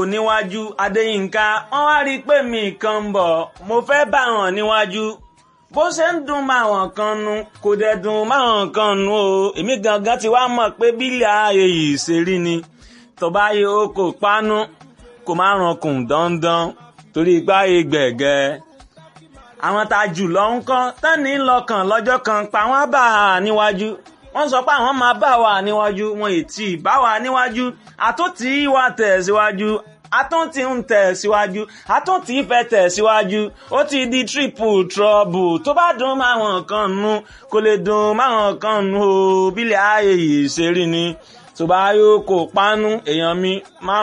níwájú adéyínká wọ́n wá rí i pé mi kan ń bọ̀ mo fẹ́ bá wọn níwájú bó ṣe ń dùn máwọn kan nu kò dẹ̀ dùn máwọn kan nu o èmi gangan ti wá mọ̀ pé bílẹ̀ ààyè yìí ṣe rí ni tọ́ba yẹ o kò pánú kò má rankùn dandan torí ipá yẹ gbẹ̀gẹ́ àwọn tá a jù lọ ń kọ́ tẹ́ni lọ́kàn lọ́jọ́ kan pa wọ́n bá a níwájú wọ́n sọ pé àwọn máa bá wa níwájú wọn ètí bá wa níwájú àtúntì wa tẹ̀ síwájú àtúntì ń tẹ̀ síwájú àtúntì fẹ́ tẹ̀ síwájú ó ti di triple trouble tó bá dùn máwọn kan nu kò lè dùn máwọn kan nu o bílẹ̀ ayé yìí ṣe rí ni tó bá yóò kó pánú èèyàn mi máa.